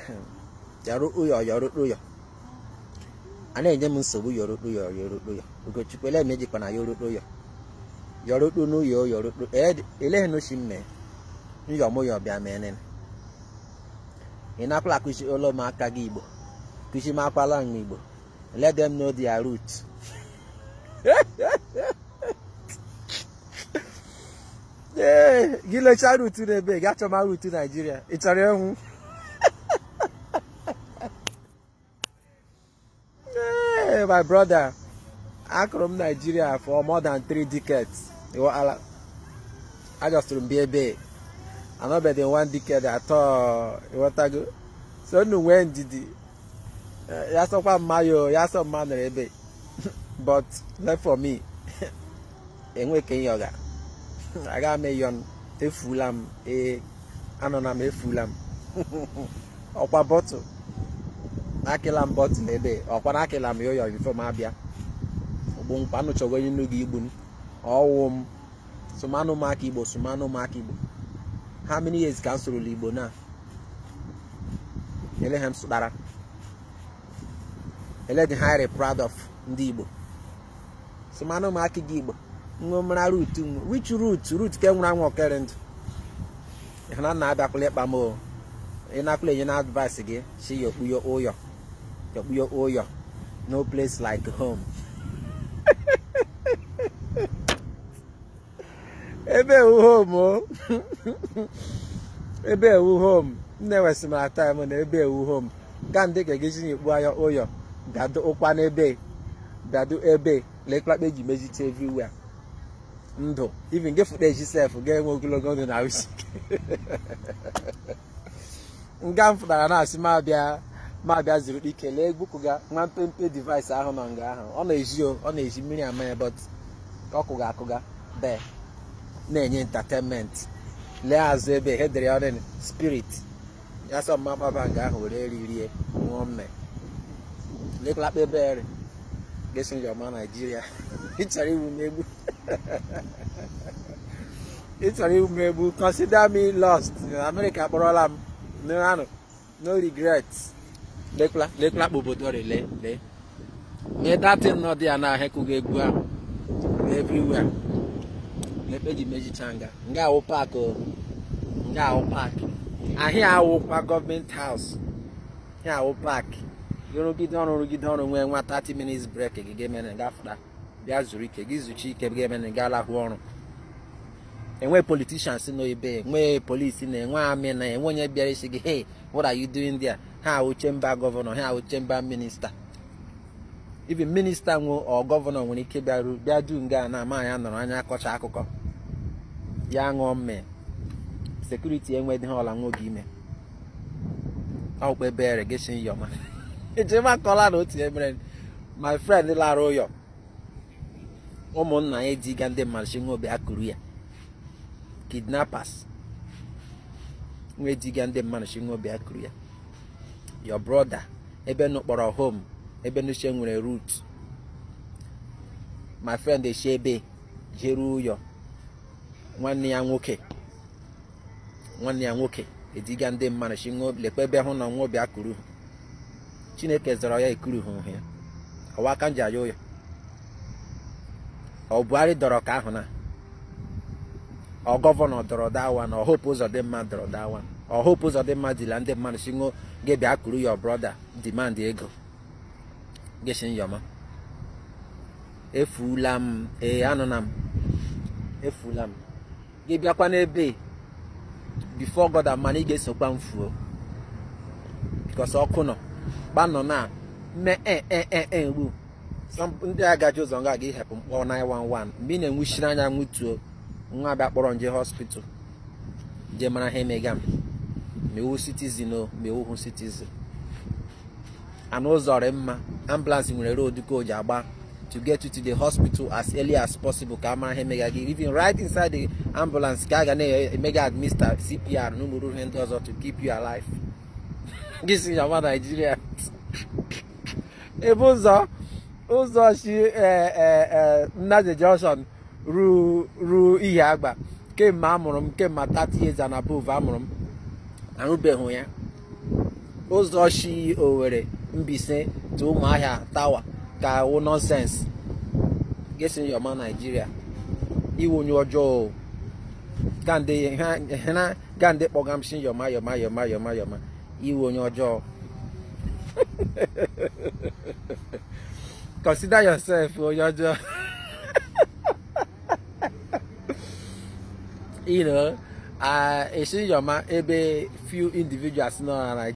yọrọ ụyọ yọrọ ụyọ a na-enye m nsogbu yọrọ ụyọ yọrọ ụyọ ugochukwu ele mejikwa na yọrọ ụyọ yọrọ ụkpụ n'ụyọ yọrọ ụkpụ eleghị n'ochi mme nyọ mụ yọ bịa mee ị nakwala akụzi ụlọ m aka gị igbo kụzi m akwala m igbo let them know their root ee gị lechaa rutu n'ebe gị achọma rutu naijiria ị chọrọ ịnwụ Hey, my brother akụrụ m naijiria for more than three decades ịghọala ajọsụrụ m bịa ebe anọbeghị one decade atọ ịghọtago so unu nwee ndidi ya sọkwa mmayo ya sọ mma nọrọ ebe but left for me enwe ka ịyọga aga m eyọn efula m ee anọ m efula m ọkwa bọtụl akịla m bọtụl ebe ọkwa na akịla m yoyo bifo m abịa ogbu mkpa anụchọgo onye nnu gị igbu m ọwụ m sumanụ m aka igbo sumanụ m aka igbo how many years ka m sorolu igbo na ele ha m sụtara ele dị highly proud of ndị igbo sumanụ m aka gị igbo nwe mara rut which root root ke nwere anwụ okere ndụ ịhụna nna abịakwala ịkpa m o ị nakwala enye na advice gị si yokpuyo ụyọ yokpuyo ụyọ no place like home ebe ewu home o ebe ewu home nne wesị mara time na ebe ewu home ka ndị ga-egezi nyekpu anya ụyọ bịado ụkwa n'ebe bịado ebe leklakpa eji mezite everywhere ndụ even gị fụta eji sef ga-enwe ogologo ndụ na usi nga m fụtara na-asị mabịa mabịa zuru ike lee gbukụga nwa mpempe device ahụ nọ nga ahụ ọ na-eji ọ na-eji mmiri ama ya but ka ọ kụga akụga bee na-enye entertainment lee azụ ebe ihe dere ọrụ spirit ya sọ mma gbaba nga ahụ were ririe ṅụọ mme leklakpa ebe gesi njọma naijiria ịchọrọ iwu m egbu ịchọrọ iwu m egbu consider me lost America akpọrọla m n'anụ no regret lekla lekla kpa obodo rele lee mee datin nọ dị ya na ahekụghị egwu ahụ everywhere lekpe ji mejicha nga nga awụ pak nga awụ pak ahịa awụkwa gọọmenti haus ahịa awụ pak rụgide ọrụ rụgide ọrụ nwee nwa 30 minutes break gị ga-emere gafụta bịa zuru ike gị zuchi ike ga-emere ga alahụ ọrụ enwe politicians nọ ebe enwe polisi na enwe amị na enwe onye bịara isi gị hey what are you doing there ha awụ chemba gọvanọ ha awụ chemba minista even minista nwe ọ gọvanọ nwere ike bịaru bịa du nga na ama ya nọrọ anya akọcha akụkọ ya ṅụọ mme sekuriti enwedị ha ọla nwoge ime ọkpa ebere gesi yọma ejema kọla na otu emere my friend lara ụyọ ụmụnna ya ediga ndị mmadụ chi nwe akụrụ ya kidnappers nwe ediga ndị mmadụ chi nwe akụrụ ya your brother ebe nụ kpọrọ home ebe nuche nwere root my friend eshi ebe jere ụyọ nwanne ya nwoke nwanne ya nwoke ediga ndị mmadụ chi lekwa ebe hụ na nwa bịa kuru chineke zọrọ ya ekuru hụ ya ọwa aka nji aya ụyọ ọ buhari dọrọ ka ahụ na ọ gọvanọ dọrọ dawa na ọhope ụzọ dị mma dọrọ dawa ọhope ụzọ dị mma dịla ndị mmadụ si ṅụọ gị bịa kuru ya brọda demand ego gịsi nyọma efuula m ee anụna m efuula m gị bịakwa n'ebe bifo god mana ị ga-esokwa m fuo bikos ọkụ nọ gbanọ na mme egbu ndị agaji ụzọ nga aga ihepụ mkpọ 911 mgbe ị na-enwuchiri anya nwutuo nwa abịa kpọrọ nje hospital je mara ha emega m mewu citizen o mewuhu citizen ana ụzọ rị mma ambulance nwere road ka o ji agba to get you to the hospital as early as possible ka a mara ha emega gị even right inside the ambulance ka a ga na-emega administer CPR na ụmụrụ ihe ndị ọzọ to keep you alive gị si nyama Nigeria ebe ụzọ ụzọ si Nnaze Junction ruo ihe agba kemgbe amụrụ m kemgbe 30 years and above amụrụ m arụbeghị ya ụzọ shi Owerri Mbaise to Ụmụahịa tawa ka wụ nọnsens gesi yọma Naijiria iwu onye ọjọọ gande kpọga m shi yọma yọma yọma yọma yọma iwu onye ọjọọ consider yourself onye ọjọọ you know uh, esi yọma ebe few individuals nọ na